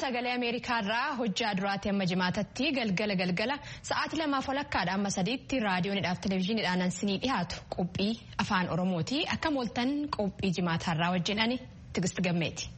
sagalee Ameerikaarraa hojjaa duraatti amma jimaatatti galgala galgala sa'aatii lamaaf walakkaadha amma sadiitti raadiyoonidhaaf televezyiiniidhaan ansinii dhiyaatu qophii afaan Oromooti akka mooltan qophii jimaataarraa wajjin ani Tigist Gammeeti.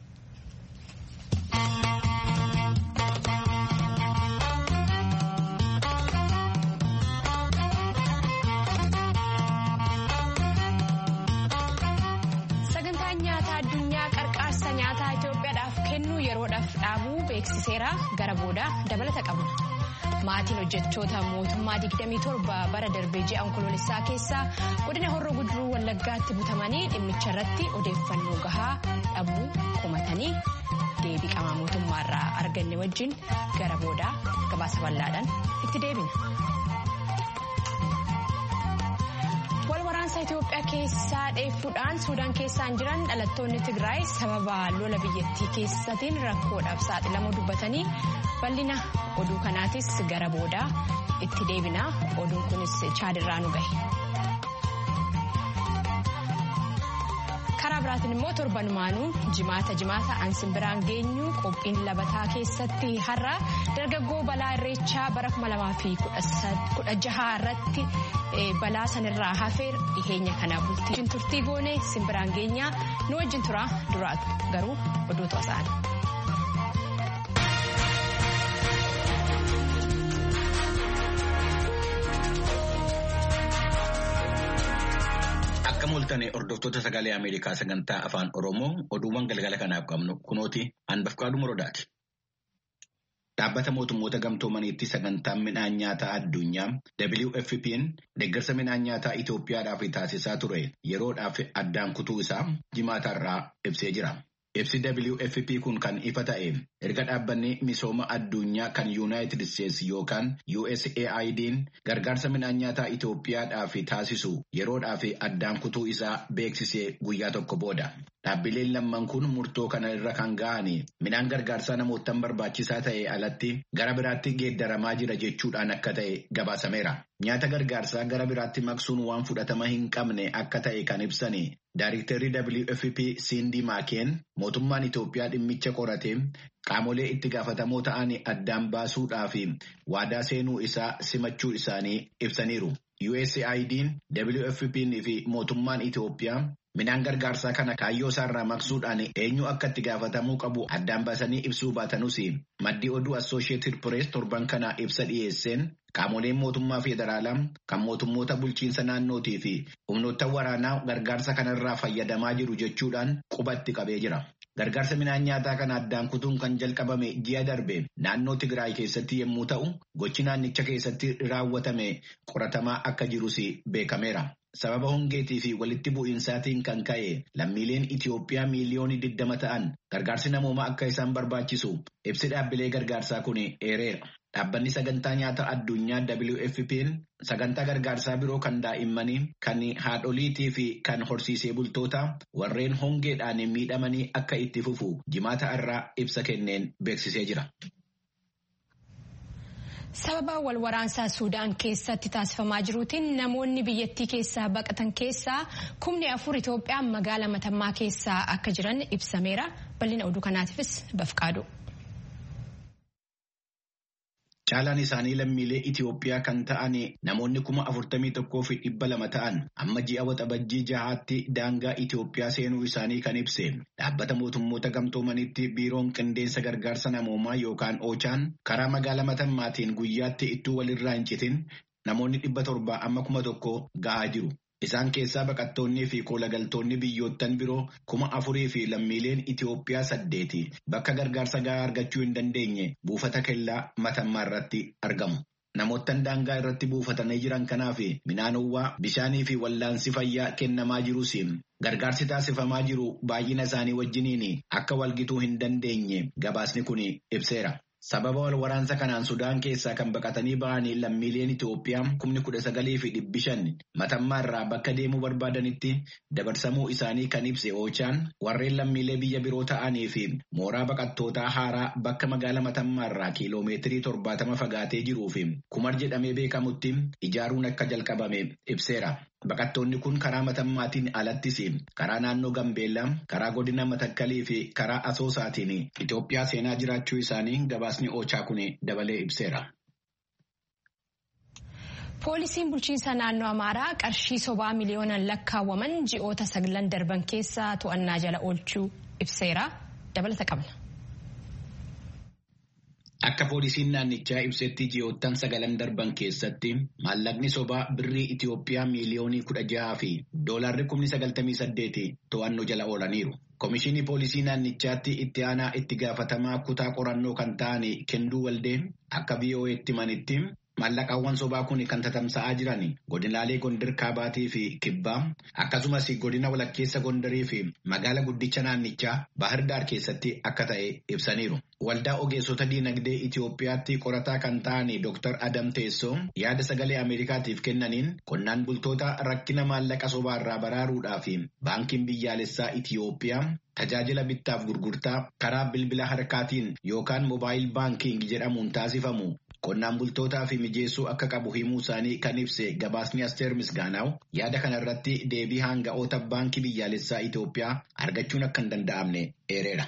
dhaabuu beeksiseera gara boodaa dabalata qabna maatiin hojjechoota mootummaa 27 bara darbee ji'a onkoloolessaa keessaa godina horroo guduruu wallaggaatti butamanii dhimmicha irratti odeeffannoo gahaa dhabuu komatanii deebii qaama mootummaarraa arganne wajjin gara boodaa gabaasa bal'aadhaan itti deebina. waraansa Itoophiyaa keessaa dheeffuudhaan Suudaan keessaan jiran dhalattoonni Tigraay sababa lola biyyattii keessatiin rakkoodhaaf saaxilamuu dubbatanii bal'ina oduu kanaatis gara boodaa itti deebina oduun kunis chaadirraa nu gahe. karaa biraatiin immoo torbanumaanuu jimaata jimaata ansin biraan geenyu qophiin labataa keessatti har'a dargaggoo balaa irreechaa bara 2016 irratti balaa sanirraa hafeer dhiheenya kana bultii turtii goone simbiraan geenyaa nu wajjin tura duraatu garuu oduutu asa'an. Akka mul'atan hordoftoota sagalee Ameerikaa sagantaa afaan Oromoo oduuwwan galgala kanaaf qabnu kunooti hanbafqaadhu muroodaati. Dhaabbata mootummoota gamtoomaniitti sagantaan midhaan nyaataa addunyaa WFP'n deeggarsa midhaan nyaataa Itoophiyaadhaaf taasisaa ture yeroodhaaf addaan kutuu isaa jimaataarraa ibsee jira. Ibsi WFP kun kan ifa ta'e erga dhaabbanni misooma addunyaa kan Yuunaayitid Isteetsi yookaan USAID'n gargaarsa midhaan nyaataa Itoophiyaadhaaf taasisu yeroodhaaf addaan kutuu isaa beeksisee guyyaa tokko booda. Dhaabbileen lamman kun murtoo kana irra kan ga'an midhaan gargaarsaa namootaan barbaachisaa ta'e alatti gara biraatti geeddaramaa jira jechuudhaan akka ta'e gabaasameera. Nyaata gargaarsaa gara biraatti maqsuun waan fudhatama hin qabne akka ta'e kan ibsani. Daayiriktarri WFP Sindi Maakeen mootummaan Itoophiyaa dhimmicha qoratee qaamolee itti gaafatamoo ta'an addaan baasuudhaaf waadaa seenuu isaa simachuu isaanii ibsaniiru. USAID'n WFP'n fi mootummaan Itoophiyaa midhaan gargaarsaa kana kaayyoo isaarraa maqsuudhaan eenyu akka itti gaafatamuu qabu addaan baasanii ibsuu baatanuus maddii oduu Associated Press torban kana ibsa dhiyeesseen qaamoleen mootummaa federaalaa kan mootummoota bulchiinsa naannootii fi humnoota waraanaa gargaarsa kanarraa fayyadamaa jiru jechuudhaan qubatti qabee jira. Gargaarsa midhaan nyaataa kana addaan kutuun kan jalqabame ji'a darbe naannoo Tigraay keessatti yommuu ta'u gochi naannicha keessatti raawwatame qoratamaa akka jirus beekameera. Sababa hongeetii fi walitti bu'iinsaatiin kan ka'e lammiileen Itoophiyaa miiliyoonii 20 ta'an gargaarsi namoomaa akka isaan barbaachisu ibsi dhaabbilee gargaarsaa kun eereera. Dhaabbanni sagantaa nyaata addunyaa WFP'n sagantaa gargaarsaa biroo kan daa'immanii kan haadholiitii fi kan horsiisee bultoota warreen hongeedhaan miidhamanii akka itti fufu jimaata irraa ibsa kenneen beeksisee jira. Sababa wal waraansaa Suudaan keessatti taasifamaa jiruutiin namoonni biyyattii keessaa baqatan keessaa kumni afur Itoophiyaa magaalaa Matammaa keessaa akka jiran ibsameera. Bal'ina oduu kanaatiifis bafqaadu. Caalaan isaanii lammiilee Itoophiyaa kan ta'an namoonni kuma afurtamii tokkoo fi dhibba lama ta'an amma ji'a waxabajjii jahaatti daangaa Itoophiyaa seenuu isaanii kan ibse dhaabbata mootummoota gamtoomanitti biiroon qindeessa gargaarsa namoomaa yookaan oochaan karaa magaalaa matammaatiin guyyaatti ittuu walirraa hin citin namoonni dhibba torbaa amma kuma tokko gahaa jiru. Isaan keessaa baqattoonnii fi koolagaltoonni biyyoottan biroo kuma afurii fi lammiileen Itoophiyaa saddeeti bakka gargaarsa gahaa argachuu hin dandeenye buufata kellaa matammaa irratti argamu. Namoottan daangaa irratti buufatanii jiran kanaaf midhaanowwaa bishaanii fi wallaansi fayyaa kennamaa jirus gargaarsi taasifamaa jiru baay'ina isaanii wajjiniin akka walgituu hin dandeenye gabaasni kun ibseera. Sababa wal waraansa kanaan Sudaan keessaa kan baqatanii ba'anii lammiileen Itoophiyaa kumni kudha sagalii fi dhibbi shan matammaa irraa bakka deemuu barbaadanitti dabarsamuu isaanii kan ibse oochaan warreen lammiilee biyya biroo ta'anii fi mooraa baqattootaa haaraa bakka magaalaa matammaa irraa kiiloomeetirii torbaatama fagaatee jiruu fi kumar jedhamee beekamutti ijaaruun akka jalqabame ibseera. Baqattoonni kun karaa matammaatiin alattis karaa naannoo Gambeellaa, karaa godina Matakkalii fi karaa Asoosaatiin Itoophiyaa seenaa jiraachuu isaanii gabaasni Oochaa kun dabalee ibseera. Poolisiin bulchiinsa naannoo Amaaraa qarshii sobaa miliyoonaan lakkaawwaman ji'oota saglan darban keessa to'annaa jala oolchuu ibseera. Dabalata qabna. Akka poolisiin naannichaa ibsetti ji'oottan sagalan darban keessatti maallaqni sobaa birrii Itoophiyaa miiliyoonii kudha jaha fi doolaarri kumni sagaltamii saddeeti to'annoo jala oolaniiru. Komishinii poolisii naannichaatti itti aanaa itti gaafatamaa kutaa qorannoo kan ta'an Kenduu Waldee akka VOA'tti himanitti maallaqaawwan sobaa kun kan tatamsa'aa jiran godinaalee Gondar Kaabaatii fi Kibbaa akkasumas godina walakkeessa Gondarii fi magaala guddicha naannichaa Bahir Daar keessatti akka ta'e ibsaniiru. Waldaa ogeessota diinagdee Itoophiyaatti qorataa kan ta'an Dr. Adam Teessoo yaada sagalee Ameerikaatiif kennaniin qonnaan bultoota rakkina maallaqa sobaa irraa baraaruudhaaf baankiin biyyaalessaa Itoophiyaa tajaajila bittaaf gurgurtaa karaa bilbila harkaatiin yookaan moobaayil baankiing jedhamuun taasifamu qonnaan bultootaa fi mijeessuu akka qabu himuu isaanii kan ibse gabaasni Asteer Misgaanaaw yaada kanarratti deebii hanga'oota baankii biyyaalessaa Itoophiyaa argachuun akka hin danda'amne eereera.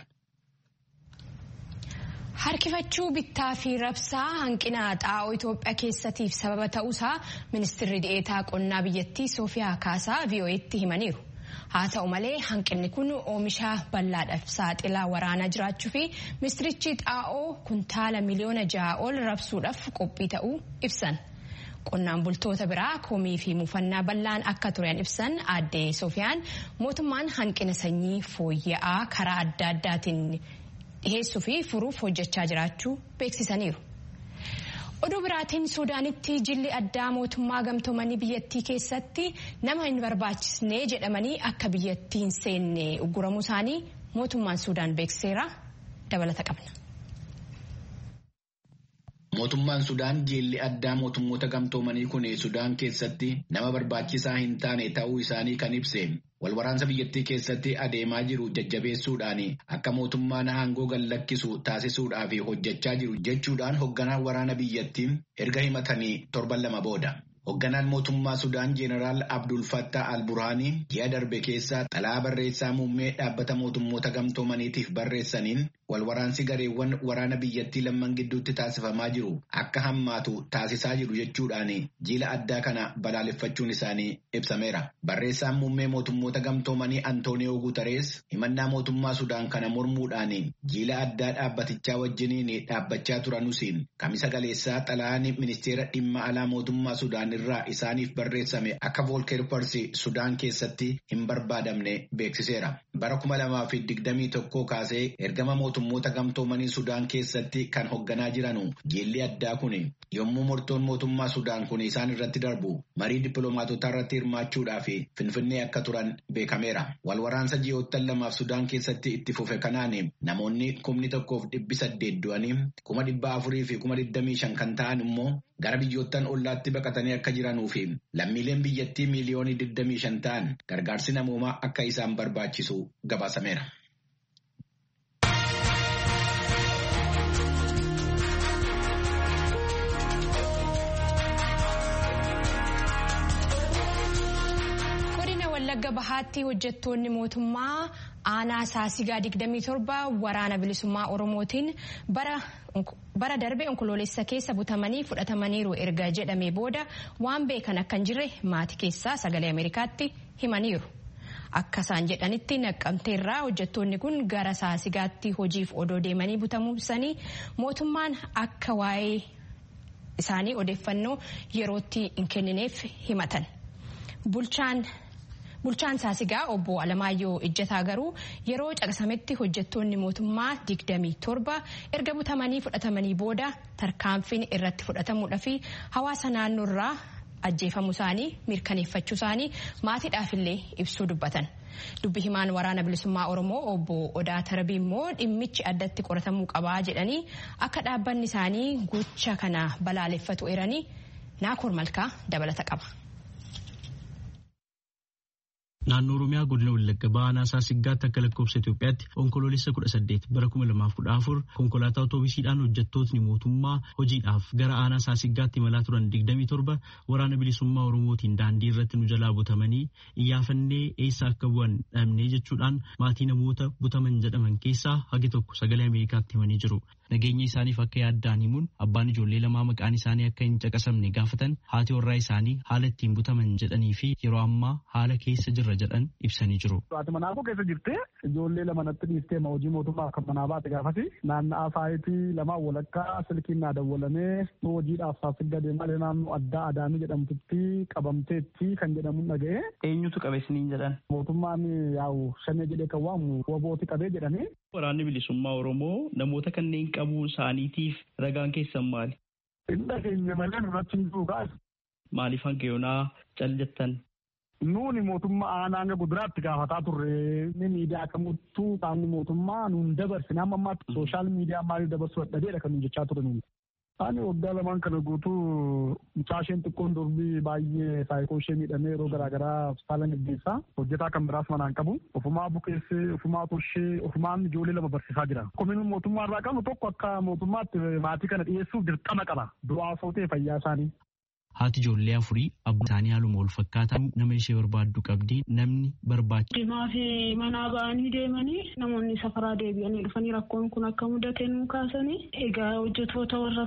Harkifachuu bittaa fi rabsaa hanqina xaa'oo Itoophiyaa keessatiif sababa ta'uusaa ministeerri dhi'eetaa qonnaa biyyattii Soofiyaa Kaasaa VOA'tti himaniiru. Haa ta'u malee hanqinni kun oomisha bal'aadhaaf saaxilaa waraanaa jiraachuu fi ministirichi xaa'oo kuntaala miliyoona ja'a ol rabsuudhaaf qophii ta'uu ibsan. Qonnaan bultoota biraa komii fi muufannaa bal'aan akka turan ibsan aadde Soofiyaan mootummaan hanqina sanyii fooyya'aa karaa adda addaatiin dhiheessuu fi furuuf hojjechaa jiraachuu beeksisaniiru. Oduu biraatiin Suudaanitti jilli addaa mootummaa gamtoomanii biyyattii keessatti nama hin barbaachisne jedhamanii akka biyyattii hin seenne ugguramuu isaanii mootummaan Suudaan beekseera dabalata qabna. Mootummaan Sudaan jilli addaa mootummoota gamtoomanii kun Sudaan keessatti nama barbaachisaa hin taane ta'uu isaanii kan ibse walwaraansa biyyattii keessatti adeemaa jiru jajjabeessuudhaan akka mootummaan aangoo gallakkisu taasisuudhaaf hojjechaa jiru jechuudhaan hoogganaan waraana biyyattii erga himatanii torban lama booda. Hoogganaan mootummaa Sudaan Jeenaraal Abdul Fattah al-Burhaanii ji'a darbe keessa xalaa barreessaa muummee dhaabbata mootummoota gamtoomaniitiif barreessaniin walwaraansi gareewwan waraana biyyattii lamman gidduutti taasifamaa jiru akka hammaatu taasisaa jiru jechuudhaan jila addaa kana balaaleffachuun isaanii ibsameera. Barreessaan muummee mootummoota gamtoomanii Antooniyoo Guutarees himannaa mootummaa Sudaan kana mormuudhaan jila addaa dhaabbatichaa wajjiniin dhaabbachaa turanuus kamisa galeessaa xalaan ministeera dhimma alaa mootummaa Sudaan irraa isaaniif barreessame akka voolkeer parsi Sudaan keessatti hin barbaadamne beeksiseera. Bara kuma lamaa fi digdamii tokkoo kaasee ergama mootummoota gamtoomanii Sudaan keessatti kan hoogganaa jiranu jilli addaa kun yommuu murtoon mootummaa Sudaan kun isaan irratti darbu marii dippiloomaatotaa irratti hirmaachuudhaaf finfinnee akka turan beekameera. Walwaraansa ji'oottan lamaaf Sudaan keessatti itti fufe kanaan namoonni kumni tokkoof dhibbi saddeet du'anii kuma dhibba afurii fi kuma digdamii shan kan ta'an immoo gara biyyoottan ollaatti baqatanii akka jiranuu fi lammiileen biyyattii miiliyoonii 25 ta'an gargaarsi namoomaa akka isaan barbaachisu gabaasameera. Godina Wallagga Bahaatti hojjettoonni mootummaa aanaa saasigaa 27 waraana bilisummaa Oromootiin bara darbe onkoloolessa keessa butamanii fudhatamaniiru erga jedhamee booda waan beekan akka hin jirre maatii keessaa sagalee Ameerikaatti himaniiru. Akka isaan jedhanitti naqqamteerraa hojjettoonni kun gara saasigaatti hojiif odoo deemanii butamuu ibsanii mootummaan akka waa'ee isaanii odeeffannoo yerootti hin kennineef himatan. Bulchaan Bulchaan saasigaa obbo Alamaayyoo Ijjataa garuu yeroo caqasametti hojjettoonni mootummaa 27 erga butamanii fudhatamanii booda tarkaanfiin irratti fudhatamuudha fi hawaasa naannoorraa ajjeefamuu isaanii mirkaneeffachuu isaanii maatiidhaafillee ibsuu dubbatan. Dubbi himaan waraana bilisummaa Oromoo obbo Odaa Tarbii immoo dhimmichi addatti qoratamuu qabaa jedhanii akka dhaabbanni isaanii gocha kana balaaleffatu eeranii naakoor malkaa dabalata qaba. Naannoo Oromiyaa godina Wallagga Baanaa Saasiggaatti akka lakkoofsa Itoophiyaatti onkoloolessa kudha saddeet bara kuma lamaaf kudha afur konkolaataa otoobisiidhaan hojjettootni mootummaa hojiidhaaf gara aanaa Saasiggaatti imalaa turan digdamii torba waraana bilisummaa Oromootiin daandii irratti nu jalaa butamanii iyyaafannee eessa akka bu'an dhabnee jechuudhaan maatii namoota butaman jedhaman keessaa hagi tokko sagalee Ameerikaatti himanii jiru. Nageenya isaaniif akka yaaddaan himuun abbaan ijoollee lamaa maqaan isaanii akka hin caqasamne gaafatan haati warraa isaanii haala ittiin butaman jedhanii fi yeroo ammaa haala keessa jirra jedhan ibsanii jiru. Ati manaafuu keessa jirtee ijoollee lama natti dhiiftee hojii mootummaa akka manaa baate gaafati naanna'aa saayitii lamaan walakkaa silkiin naa dawwalamee hojiidhaaf saasigga deemalee naannoo addaa adaamii jedhamtutti qabamteetti kan jedhamu dhaga'ee. Eenyutu qabe isiniin jedhan? Mootummaan yaa'u shanee jedhee kan waamu wabooti qabee jedhanii. Waraanni bilisummaa Oromoo namoota kanneen qabuu isaaniitiif ragaan keessan maali? Inda keenya malee nurratti hin jiru kaas. Maaliif hanga yoonaa cal jettan? Nuuni mootummaa aanaa hanga guduraatti gaafataa turre ni miidiyaa kamittuu qaamni mootummaa nuun dabarsine amma ammaatti sooshaal miidiyaa maaliif dabarsuu dadhabeedha kan nuun jechaa ture nuuni. Ani waggaa lamaan kana guutuu mucaasheen xiqqoon durbii baay'ee saayikoo ishee miidhamee yeroo garaagaraa hospitaala gaggeessaa hojjetaa kan biraas manaan qabu ofumaa bukeessee ofumaa torshee ofumaan ijoollee lama barsiisaa jira. Komiin mootummaa irraa qabnu tokko akka mootummaatti maatii kana dhiyeessuuf dirqama qaba. Du'aa sootee fayyaa isaanii. Haati ijoollee afurii abbaa isaanii haaluma wal fakkaataa nama ishee barbaaddu qabdi namni barbaachisu. Dimaa fi manaa ba'anii deemanii namoonni safaraa deebi'anii dhufanii rakkoon kun akka mudate nuu kaasanii egaa hojjetoota warra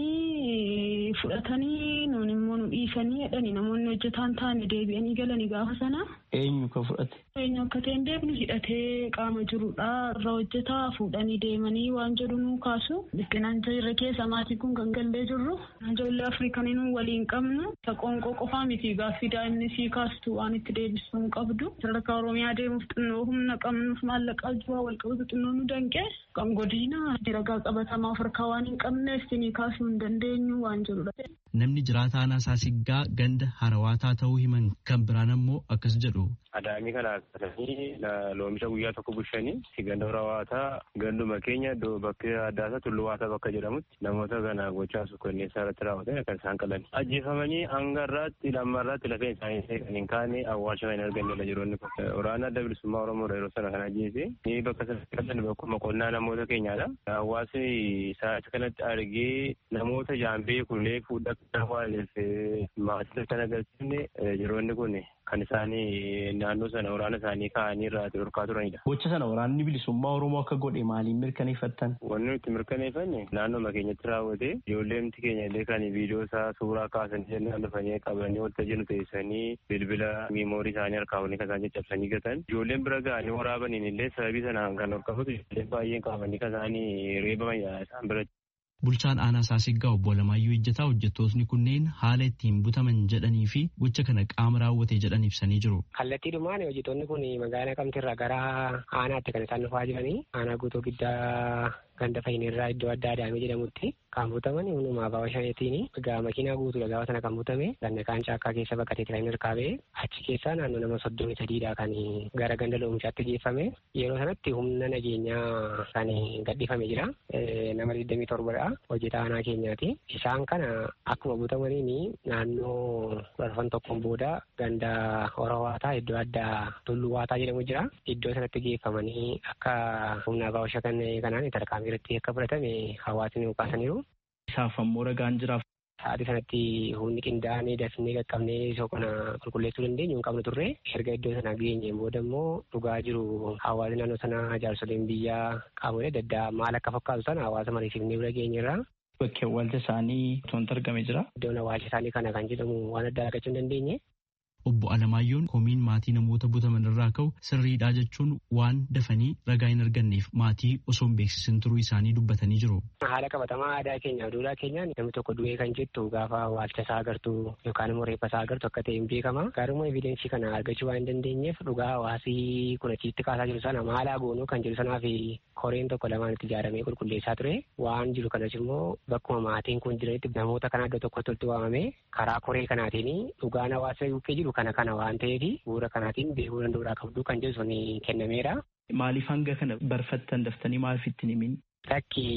ta'anii fudhatanii nuun immoo nu dhiisanii jedhanii namoonni hojjetaan taane deebi'anii galanii gaafa sana. Eenyu ka fudhate? Eenyu akka ta'e hin beeknu hidhatee qaama jirudha irra hojjetaa fuudhanii deemanii waan jedhu nuu kaasu. Biqinaan jirre keessa maatii kun kan gallee jirru ijoollee afrikanii nuu waliin qabnu qoonqoo qofaa miti gaaffii daa'imni sii kaastu waan itti deebisuu hin qabdu sadarkaa oromiyaa deemuuf xinnoo humna qabnuuf maallaqa jiraa wal qabatu xinnoo nu danqe kan godina ragaa qabatamaa of harkaa waan hin qabneef sinii kaasuu hin dandeenyu waan jedhudha. Namni jiraataa aanaa Saasiggaa ganda harawaataa ta'uu himan kan biraan ammoo akkas jedhu. Adaamii kana akkasanii loomisha guyyaa tokko bulchanii ganda harawaataa ganduma keenya bakka adda addaa tulluwaataa bakka jedhamutti namoota kana gochaa sukkanneessaa irratti raawwatan kan isaan qalan. Ajjeefamanii hanga irraatti lamma irraatti lafeen isaanii kan hin kaane awwaalcha kan hin arganne jiroonni kun. Waraana adda bilisummaa Oromoo yeroo sana kan ajjeese ni bakka sana bakkuma qonnaa namoota keenyaadha. Hawaasni isaa kanatti argee namoota jaambee kunlee fuudhaa kan waaleef maatii kan agarsiifne jiroonni kun kan isaanii naannoo sana waraana isaanii kaa'anii irraa dhorkaa turanidha. Gocha sana waraanni bilisummaa Oromoo akka godhe maaliin mirkaneeffattan? Wanni nuti mirkaneeffanne naannoo keenyatti raawwate ijoolleemti keenya illee kan viidiyoo isaa suuraa kaasanii jennaan dhufanii qabanii wanta jennu teessanii bilbila miimoorii isaanii harkaa waliin kan isaan caccabsanii gatan. Ijoolleen bira ga'anii waraabaniin illee sababii sanaan kan horkafatu ijoolleen baay'een qabanii kan isaanii reebaman isaan biratti. Bulchaan aanaa Saasiggaa obbo Alamaayyoo Ejjetaa hojjettootni kunneen haala ittiin butaman jedhanii fi gocha kana qaama raawwate jedhan ibsanii jiru. Kallattiidhumaan hojjettoonni kun magaalaa Kamtirraa gara aanaatti kan isaan dhufaa jiranii aanaa guutuu giddaa ganda fayyinirraa iddoo adda adaamee jedhamutti kan butaman hundumaa baawwa shaneetiin egaa makiinaa guutuudha gaafa sana kan butame ganna kaan caakkaa keessa bakka teetii kan hirkaa ba'e achi keessaa naannoo nama soddomii sadiidha kan gara ganda loomishaatti geeffame yeroo sanatti humna nageenyaa kan gadhiifame jira nama digdamii torbadha hojjetaa aanaa keenyaati isaan kana akkuma butamaniin naannoo dhufan tokkoon booda ganda horowaataa iddoo addaa tulluwaataa jedhamu jira iddoo sanatti geeffamanii akka humna baawwa kanaan tarkaanfii irratti akka fudhatame hawaasni kaasaniiru. Isaaf ammoo ragaan jiraaf. Sa'aatii sanatti humni qindaa'anii dafnee qaqqabnee isa kana qulqulleessuu dandeenyu hin qabnu turre erga iddoo sana geenyeen booda immoo dhugaa jiru hawaasni naannoo sana jaarsoleen biyyaa qaamolee adda addaa maal akka fakkaatu sana hawaasa mariisifnee bira geenyerra. Bakki awwaalcha isaanii wanti argame jira. Iddoon awwaalcha isaanii kana kan jedhamu waan addaa argachuu hin dandeenye. Obbo Alamaayyoon komiin maatii namoota butaman irraa ka'u sirriidhaa jechuun waan dafanii ragaa hin arganneef maatii osoo hin beeksisin turuu isaanii dubbatanii jiru. Haala qabatamaa aadaa keenya duudhaa keenyaan namni tokko du'ee kan jettu gaafa awwaalcha isaa agartu yookaan immoo reeffa isaa agartu akka ta'e hin beekama. Garuu evidensii kana argachuu waan hin dandeenyeef dhugaa hawaasii kun achitti kaasaa jiru sana maalaa goonuu kan jiru sanaa fi koreen tokko lamaan itti ijaaramee qulqulleessaa ture. Waan jiru kanas immoo bakkuma maatiin kun jiranitti namoota kana iddoo tokkotti walitti waamamee karaa koree kanaatiin dhugaan hawaasa bukkee jiru kana kana waan ta'eef bu'uura kanaatiin beekuu danda'uudhaa qabdu kan jedhu sun kennameera. Maaliif hanga kana barfattan daftanii maaliif ittiin himin? Takki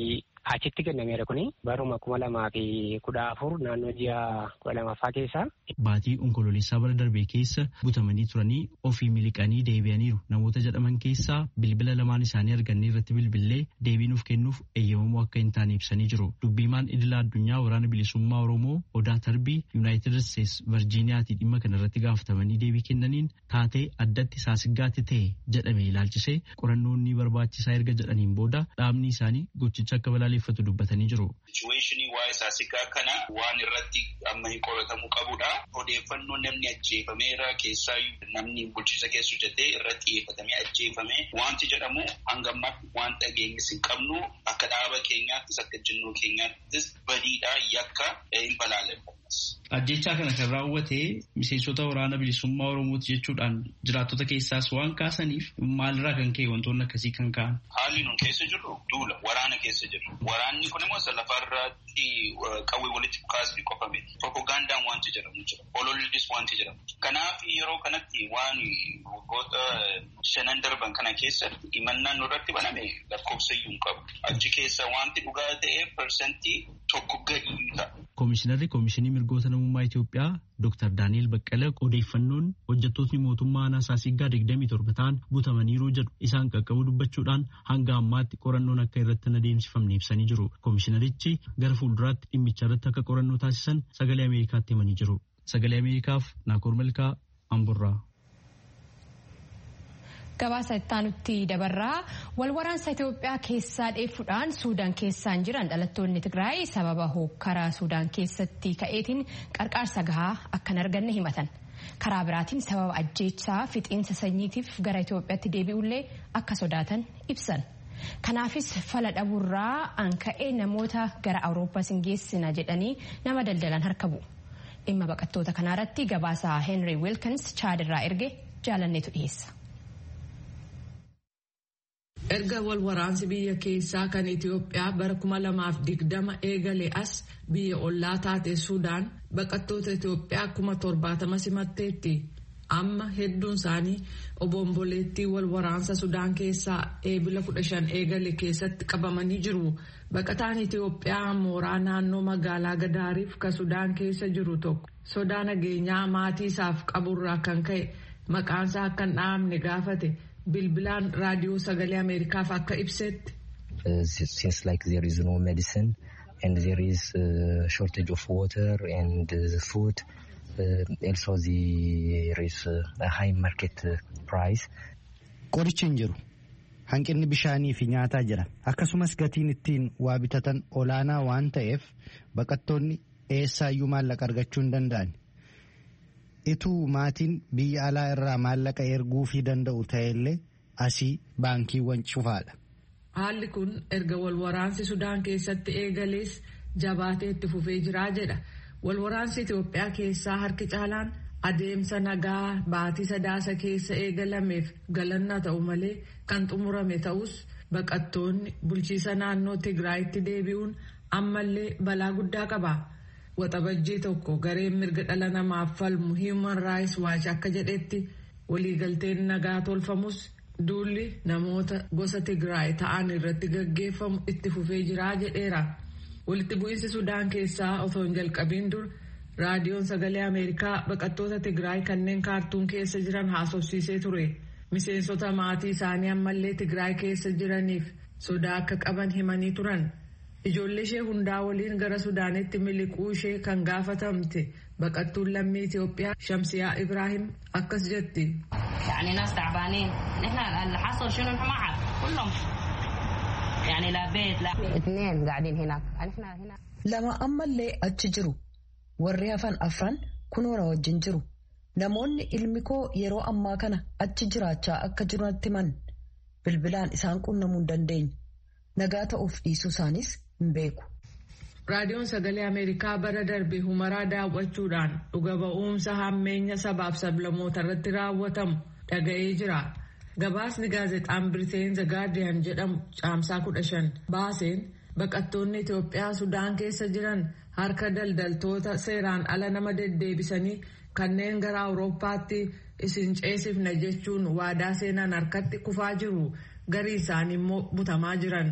achitti kennameera kuni baruma kuma lamaa fi kudha afur naannoo ji'a kudha lamaffaa keessa. Baatii onkololeessaa bara darbee keessa butamanii turanii ofii miliqanii deebi'aniiru namoota jedhaman keessaa bilbila lamaan isaanii argannee irratti bilbillee deebii nuuf kennuuf eeyyamamuu akka hin taane ibsanii jiru. Dubbiimaan idila addunyaa waraana bilisummaa Oromoo Odaa Tarbii Yuunaayitid Isteets Virjiiniyaatii dhimma kana irratti gaafatamanii deebii kennaniin taatee addatti saasiggaatti ta'e jedhame ilaalchisee qorannoon ni barbaachisaa erga jedhaniin booda dhaabni isaanii gochicha akka balaaleffatu dubbatanii jiru. Sichuweeshinii waa'ee saasiggaa kana waan irratti amma hin qoratamuu qabudha. Odeeffannoo namni ajjeefameera keessaa namni bulchiisa keessa hojjetee irratti xiyyeeffatamee ajjeefame wanti jedhamu hanga ammaatti waan dhageenyis hin qabnu akka dhaaba keenyaattis akka jinnoo keenyaattis badiidha yakka hin balaaleffannas. Ajjechaa kana kan raawwate miseensota waraana bilisummaa Oromooti jechuudhaan jiraattota keessaas waan kaasaniif maalirraa kan ka'e wantoonni akkasii kan ka'an. Haalli nun keessa jirru duula waraana keessa jirru. Waraanni kun immoo lafarratti qawwee walitti kaasni qofame. Propagandaan wanti jedhamu jira. Olollis wanti jedhamu. Kanaaf yeroo kanatti waan waggoota shanan darban kana keessatti himannaan nurratti baname lakkoofsayyuu hin qabu. Achi keessa wanti dhugaa ta'e parsantii tokko gadi ta'a. Koomishinarri Koomishinii Mirgoota Namummaa Itoophiyaa Dr. Daani'el Baqqala odeeffannoon hojjettootni mootummaa aanaa Saasiggaa 27 ta'an butamaniiru jedhu isaan qaqqabu dubbachuudhaan hanga ammaatti qorannoon akka irratti hin adeemsifamne ibsanii jiru. Koomishinarichi gara fuulduraatti dhimmicha irratti akka qorannoo taasisan sagalee Ameerikaatti himanii jiru. Sagalee Ameerikaaf Naakoor Malkaa Amburraa. Gabaasa ittaanutti dabarraa wal waraansa Itoophiyaa keessaa dheeffuudhaan Suudaan keessaan jiran dhalattoonni Tigraay sababa hookkaraa Suudaan keessatti ka'eetiin qarqaarsa gahaa akka hin arganne himatan. Karaa biraatiin sababa ajjeechaa fixiinsa sanyiitiif gara Itoophiyaatti deebi'ullee akka sodaatan ibsan. Kanaafis fala dhabuurraa an ka'ee namoota gara Awurooppaas hin geessina jedhanii nama daldalan harka bu'u. Dhimma baqattoota kanaarratti gabaasa Henry Wilkins chaadirraa erge jaalanneetu dhiyeessa. erga wal waraansi biyya keessaa kan Itoophiyaa bara 2020 eegale as biyya ollaa taate Sudaan baqattoota Itoophiyaa kuma torbaatama simatteetti. Amma hedduun isaanii obomboleettii wal waraansa Sudaan keessaa eebila 15 eegale keessatti qabamanii jiru. Baqataan Itoophiyaa mooraa naannoo magaalaa Gadaariif ka Sudaan keessa jiru tokko sodaa nageenyaa maatii isaaf qaburraa kan ka'e maqaansaa akka hin dhahamne gaafate. bilbilaan raadiyoo sagalee ameerikaaf akka ibsetti. since like there is no medicine and there is uh, shortage of water and uh, food uh, also there is uh, a high market uh, price. Qorichi hin jiru. Hanqinni bishaanii fi nyaataa jira. Akkasumas gatiin ittiin waa bitatan olaanaa waan ta'eef baqattoonni eessaayyuu maallaqa argachuu hin danda'an. ituu maatiin biyya alaa irraa maallaqa erguu fi danda'u ta'ellee asii baankiiwwan cufaadha. Haalli kun erga wal waraansi Sudaan keessatti eegalees jabaatee itti fufee jiraa jedha. Wal waraansi Itoophiyaa keessaa harki caalaan adeemsa nagaa baatii sadaasa keessa eegalameef galannaa ta'u malee kan xumurame ta'us baqattoonni bulchiisa naannoo Tigraayitti deebi'uun ammallee balaa guddaa qaba. Waxabajjii tokko gareen mirga dhala namaaf falmu Human Rights Watch akka jedhetti waliigalteen nagaa tolfamus duulli namoota gosa Tigraay ta'an irratti gaggeeffamu itti fufee jiraa jedheera. Walitti bu'iinsi Sudaan keessaa otoo hin jalqabiin dur raadiyoon sagalee Ameerikaa baqattoota Tigraay kanneen kaartuun keessa jiran haasofsiisee ture. Miseensota maatii isaanii ammallee Tigraay keessa jiraniif sodaa akka qaban himanii turan. Ijoollee ishee hundaa waliin gara Sudaanitti miliquu ishee kan gaafatamte baqattuun lammii Itoophiyaa Shamsiyaa Ibrahim akkas jetti. يعني ناس تعبانين نحن اللي حصل شنو نحن ما عارف كلهم يعني لا بيت لا اثنين قاعدين هناك نحن هنا lama ammallee achi jiru warri hafan afran kunoora wajjin jiru namoonni ilmi koo yeroo ammaa kana achi jiraachaa akka jirantti man bilbilaan isaan qunnamuu hin dandeenyu nagaa ta'uuf dhiisuu isaanis hin beeku. Raadiyoon sagalee Ameerikaa bara darbe humaraa daawwachuudhaan dhuga ba'umsa hammeenya sabaaf sablamoota irratti raawwatamu dhaga'ee jira. Gabaasni gaazexaan Biriteen The Guardian jedhamu caamsaa kudha shan baaseen baqattoonni Itoophiyaa Sudaan keessa jiran harka daldaltoota seeraan ala nama deddeebisanii kanneen gara Awurooppaatti isin ceesifna jechuun waadaa seenan harkatti kufaa jiru garii isaanii immoo butamaa jiran.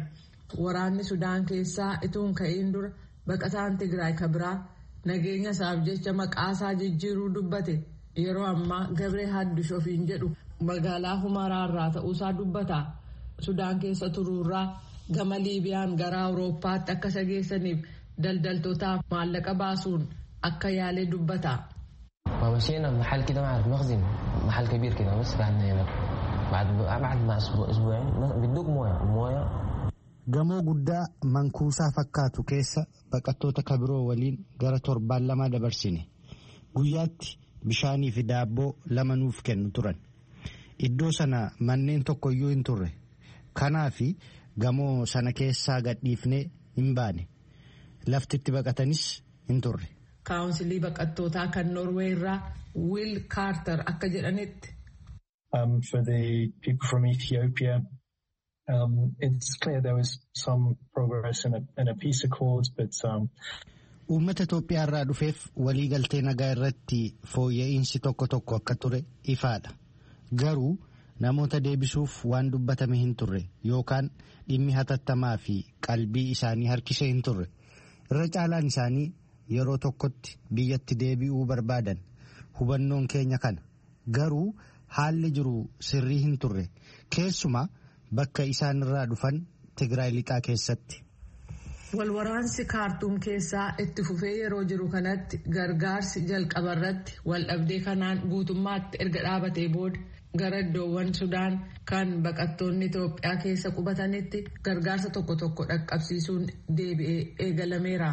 waraanni Sudaan keessaa ituun ka'iin dura baqataan Tigraay kabiraa nageenya isaaf jecha maqaasaa jijjiiruu dubbate yeroo ammaa Gabree Haddush ofiin jedhu magaalaa Humaraarraa ta'uusaa dubbata. Sudaan keessa turuurraa gama Liibiyaan gara Awurooppaatti akka isa geessaniif daldaltootaaf maallaqa baasuun akka yaalee dubbata. ومشينا محل كده ما اعرف مخزن محل كبير كده بس قعدنا هناك بعد بعد ما اسبوع اسبوعين بيدوك مويه مويه gamoo guddaa mankuusaa fakkaatu keessa baqattoota kabiroo waliin gara torbaan lama dabarsine guyyaatti bishaanii fi daabboo lama nuuf kennu turan iddoo sana manneen tokkoyyuu hin turre kanaaf gamoo sana keessaa gadhiifnee hin baane laftitti baqatanis hin turre. kaawunsilii baqattootaa kan Noorwee irraa Wiil Kaartar akka jedhanitti. Um, for the people from Ethiopia, um, it's clear there was some progress in a, in a peace accord, but um, Uummata Itoophiyaa irraa dhufeef waliigaltee nagaa irratti fooyya'insi tokko tokko akka ture ifaadha. Garuu namoota deebisuuf waan dubbatame hin turre yookaan dhimmi hatattamaa fi qalbii isaanii harkisee hin turre. Irra caalaan isaanii yeroo tokkotti biyyatti deebi'uu barbaadan hubannoon keenya kana garuu haalli jiru sirrii hin turre keessumaa bakka isaan irraa dhufan Tigraay lixaa keessatti. Walwaraansi kaartuum keessaa itti fufee yeroo jiru kanatti gargaarsi jalqabarratti waldhabdee kanaan guutummaatti erga dhaabatee booda gara iddoowwan Sudaan kan baqattoonni Itoophiyaa keessa qubatanitti gargaarsa tokko tokko dhaqqabsiisuun deebi'ee eegalameera.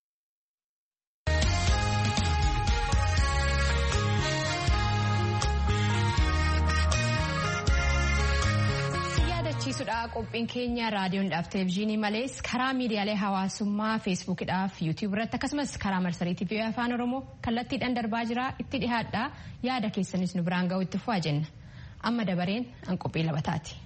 yaadachiisudha qophiin keenya raadiyoodhaaf televezyiinii malees karaa miidiyaalee hawaasummaa feesbuukidhaaf yuutiyuub irratti akkasumas karaa marsariitii fi afaan oromoo kallattiidhaan darbaa jira itti dhihaadha yaada keessanis nu biraan ga'u itti fufaa jenna amma dabareen an qophii labataati.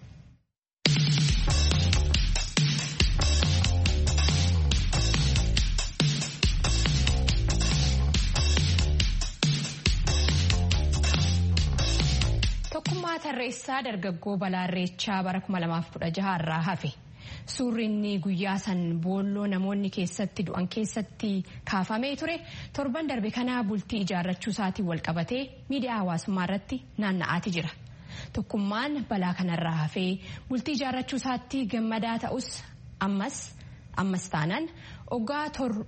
tokkummaa tarreessaa dargaggoo balaa irreechaa bara 2016 irraa hafe suurri inni guyyaa san boolloo namoonni keessatti du'an keessatti kaafamee ture torban darbe kanaa bultii ijaarrachuu isaatiin walqabatee miidiyaa hawaasummaa irratti naanna'aati jira tokkummaan balaa kanarraa hafee bultii ijaarrachuu isaatti gammadaa ta'us ammas ammas taanaan oggaa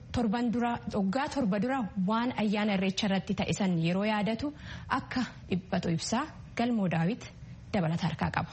torba dura waan ayyaana irreecha irratti ta'e san yeroo yaadatu akka dhiphatu ibsaa. galmoo daawit dabalata harkaa qaba.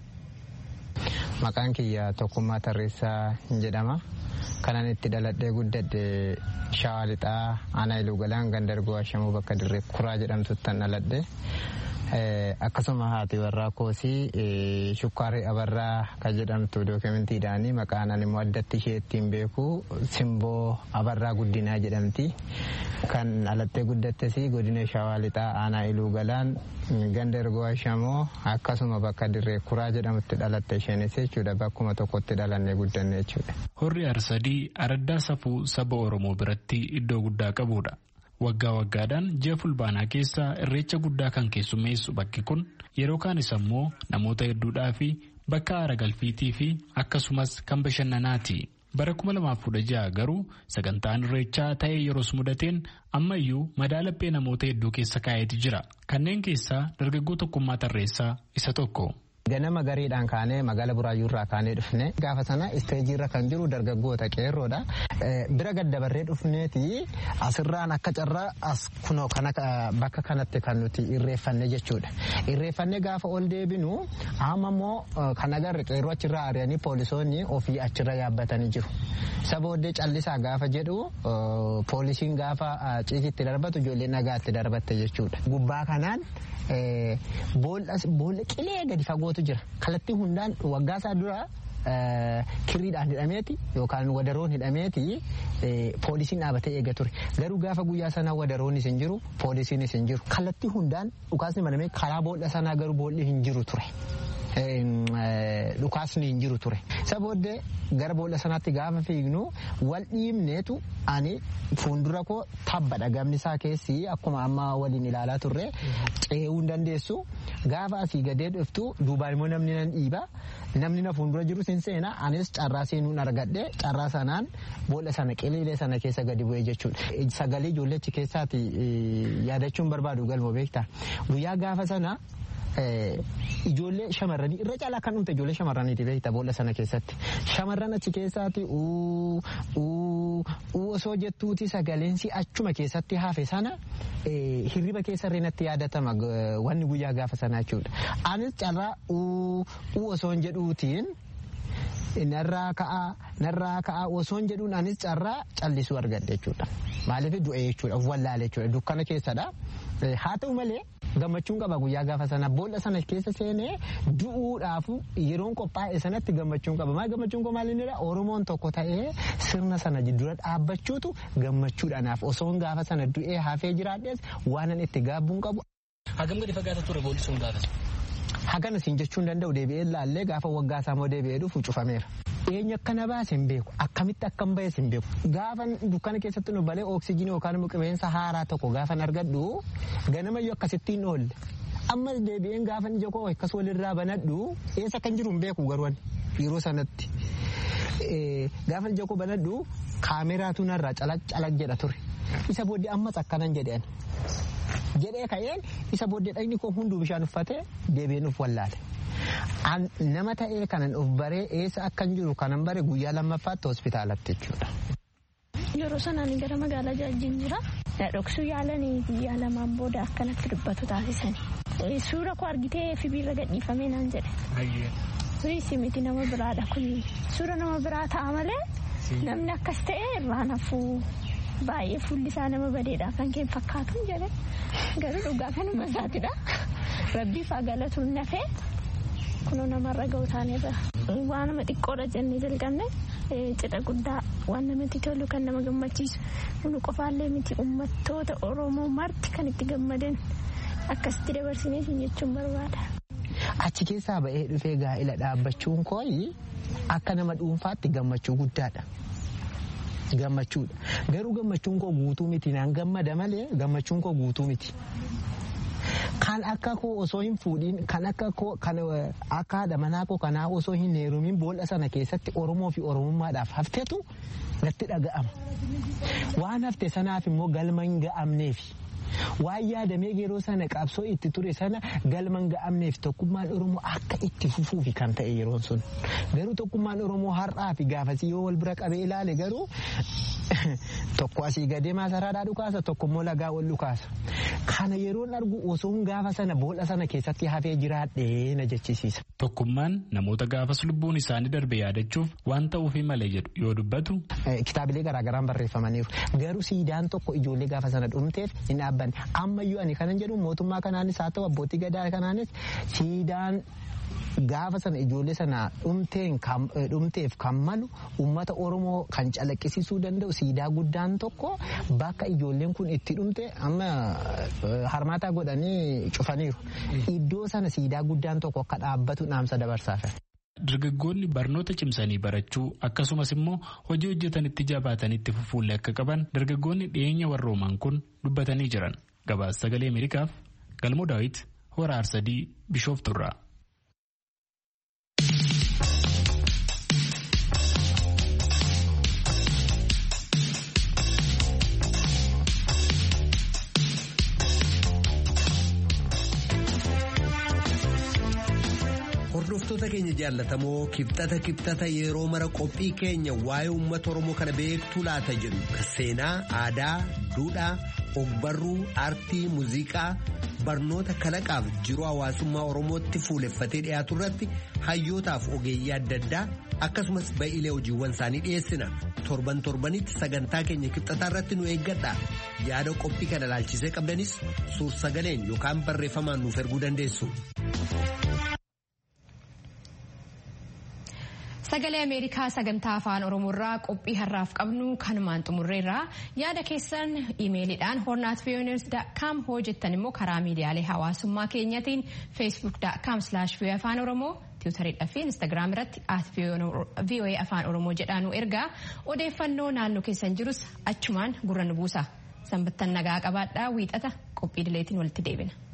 Maqaan kiyya tokkummaa tarreessaa hin jedhama. Kanan itti dhaladhee guddadhe shawaa lixaa aanaa iluu galaan gandargoo ashamuu bakka dirree kuraa jedhamtuttan dhaladhe. Akkasuma haati warraa koosii shukkaarri abarraa kan jedhamtu dookumentiidhaani maqaan ani immoo addatti ishee ittiin beeku simboo abarraa guddinaa jedhamti. Kan dhalattee guddattes godina shawaa lixaa aanaa iluu galaan ganda ergoo ashamoo akkasuma bakka dirree kuraa jedhamutti dhalatte isheenis jechuudha bakkuma tokkotti dhalannee guddanne jechuudha. Horri arsadii araddaa safuu saba Oromoo biratti iddoo guddaa qabudha. Waggaa waggaadhaan ji'a fulbaanaa keessa irreecha guddaa kan keessummeessu bakki kun yeroo kaanis ammoo namoota hedduudhaa fi bakka aara galfiitii fi akkasumas kan bashannanaati. Bara 2016 garuu sagantaan irreechaa ta'ee yeroos mudateen ammayyuu madaalaphee namoota hedduu keessa kaa'eeti jira. Kanneen keessaa dargaggoo tokkummaa tarreessaa isa tokko. Ganama gariidhaan kaanee magaala buraayyuurraa kaanee dhufne gaafa sana isteejiirra kan jiru dargaggoota qeerroodha. Bira gaddabarree dhufneeti asirraan akka carraa as kunoo bakka kanatti kan nuti irreeffanne jechuudha. Irreeffanne gaafa ol deebinu amma immoo kan agarre qeerroo achirraa ari'anii poolisoonni ofii achirra yaabbatanii jiru. Isa booddee callisaa gaafa jedhu poolisiin gaafa ciisitti darbatu ijoollee nagaatti darbatte jechuudha. Gubbaa kanaan boolla qilee gadi fagootu jira. Kallattii hundaan waggaasaa dura kirriidhaan hidhameeti yookaan wadaroon hidhameeti poolisiin dhaabatee eega ture. Garuu gaafa guyyaa sanaa wadaroonnis hin jiru poolisiinis hin jiru. Kallattii hundaan dhukaasni banamee karaa boolla sanaa garuu boolli hin jiru ture. dhukaasni hin jiru ture. Isa booddee gara boolla sanaatti gaafa fiignu wal dhiibneetu ani fuuldura koo tabbadha gamni isaa keessi akkuma amma waliin ilaalaa turre ce'uu hin dandeessu gaafa asii gadee dhuftu duubaan immoo namni nan dhiiba namni na fuuldura jiru sin seena anis carraa seenuun argadhe carraa sanaan boolla sana qiliilee sana keessa gadi bu'ee jechuudha sagalee ijoollechi keessaati yaadachuun barbaadu galmoo beektaa guyyaa gaafa sana ijoollee shamarranii irra caalaa kan dhumte ijoollee shamarraniiti beekta boolla sana keessatti shamarran achi keessaati osoo jettuuti saleensi achuma keessatti hafe sana hirriba keessa reenatti yaadatama wanni guyyaa gaafa sana jechuudha anis carraa osoo hin jedhuutiin narraa ka'aa narraa ka'aa osoo hin jedhuun anis carraa callisuu argadhe jechuudha maaliif du'e jechuudha wallaale jechuudha dukkana keessadha haa ta'u malee gammachuun qaba guyyaa gaafa sana boolla sana keessa seenee du'uudhaaf yeroon qophaa'e sanatti gammachuun qaba maal gammachuun koo maal innidha oromoon tokko ta'ee sirna sana dura dhaabbachuutu gammachuudhaanaaf osoon gaafa sana du'ee hafee jiraadhees waanan itti gaabbuun qabu. Hagam gadi fagaata ture boolli sun gaafa Hagana siin jechuu hin danda'u deebi'ee laallee gaafa waggaa isaa immoo deebi'ee dhufu cufameera. Eenyu akkana baase hin beeku akkamitti akkam bahes hin beeku gaafa dukkana keessatti nu balee oksijinii yookaan immoo qilleensa haaraa tokko gaafan argadhu ganamayyuu akkasittiin oolle ammas deebi'een gaafan ija koo akkas walirraa banadhu eessa kan jiru hin beeku garuu yeroo sanatti gaafan ija koo banadhu kaameraatu narraa calaq calaq jedha ture isa booddee ammas akkanan jedheen jedhee ka'een isa booddee dhagni koo hunduu bishaan uffatee deebi'een uf wallaale. nama ta'ee kanan of baree eessa akkan jiru kanan bare guyyaa lammaffaatti hospitaalatti jechuudha. Yeroo sanaan gara magaalaa jaajjiin jira. Dhoksuu yaalanii guyyaa lamaan booda akkanatti dubbatu taasisanii. Suura koo argitee fibiirra gadhiifamee naan jedhe. Sunis miti nama biraadha kun suura nama biraa ta'a malee namni akkas ta'e irraan hafuu baay'ee fuulli isaa nama badeedha kan keen fakkaatu jedhe garuu dhugaa kanuma isaatidha. Rabbiif haa galatuun nafee kunoo namarra ga'u taanerra waan nama xiqqoodha jennee jalqabne cidha guddaa waan namatti tolu kan nama gammachiisu nu qofaallee miti uummattoota oromoo marti kan itti gammadan akkasitti dabarsinee siin jechuun barbaada. Achi keessaa ba'ee dhufee gaa'ila dhaabbachuun kooyi akka nama dhuunfaatti gammachuu guddaadha. Gammachuudha. Garuu gammachuun koo guutuu miti naan gammada malee gammachuun koo guutuu miti. kan akka koo osoo hin fuudhin kan akka koo kan akka haadha manaa koo kanaa osoo hin heerumin boolla sana keessatti oromoo fi oromummaadhaaf haftetu natti dhaga'ama. Waan hafte sanaaf immoo galma hin ga'amneefi. Waan yaadamee yeroo sana qabsoo itti ture sana galma hin ga'amneef tokkummaan Oromoo akka itti fufuufi kan ta'e yeroon sun. Garuu tokkummaan Oromoo har'aa fi gaafasii yoo wal bira qabee ilaale garuu tokko asii gadee maasaraadhaa dhukaasa tokko immoo lagaa ol dhukaasa. Kana yeroon argu osoo gaafa sana boolla sana keessatti hafee jiraadhee na jechisiisa. Tokkummaan namoota gaafas lubbuun isaanii darbe yaadachuuf waan ta'uufi malee jedhu yoo dubbatu. Kitaabilee garaagaraan barreeffamaniiru. Garuu siidaan tokko ijoollee gaafa sana dhumteef hin dhaabbanne. Ammayyuu ani kanan jedhu mootummaa kanaanis haa ta'u abbootii gadaa kanaanis siidaan gaafa sana ijoollee sana dhumteef kan malu uummata oromoo kan calaqqisiisuu danda'u siidaa guddaan tokko bakka ijoolleen kun itti dhumte amma harmaataa godhanii cufaniiru. Iddoo sana siidaa guddaan tokko akka dhaabbatu dhaamsa dabarsaaf. Dargaggoonni barnoota cimsanii barachuu akkasumas immoo hojii hojjetanitti jabaatanitti fufuullee akka qaban dargaggoonni dhiyeenya warrooman kun dubbatanii jiran. Gabaasa sagalee Ameerikaaf Galmoo Daawit hora Arsadii Bishoofturraa. Hordoftoota keenya jaallatamoo kibxata kibxata yeroo mara qophii keenya waa'ee uummata Oromoo kana beektuu laata jedhu kan seenaa, aadaa, duudhaa, ogbarruu, aartii, muuziqaa, barnoota kalaqaaf jiruu hawaasummaa Oromootti fuuleffatee dhiyaatu irratti hayyootaaf ogeeyyii adda addaa akkasumas ba'iilee hojiiwwan isaanii dhiyeessina. Torban torbanitti sagantaa keenya kibxataa irratti nu eeggadha. Yaada qophii kana ilaalchisee qabdanis suur sagaleen yookaan barreeffamaan nuuf erguu dandeessu. Sagalee Ameerikaa sagantaa afaan Oromoorraa qophii har'aaf qabnu kanumaan xumurreerraa yaada keessan imeeliidhaan hornaat hoo jettan immoo karaa miidiyaalee hawaasummaa keenyatiin feesbuuk.com afaan oromoo tiwutariidhaa fi instaagiraam irratti at voa afaan oromoo jedhaanu ergaa odeeffannoo naannoo keessan jirus achumaan gurra nu buusa sanbattan nagaa qabaadhaa wiixata qophii dileetiin walitti deebina.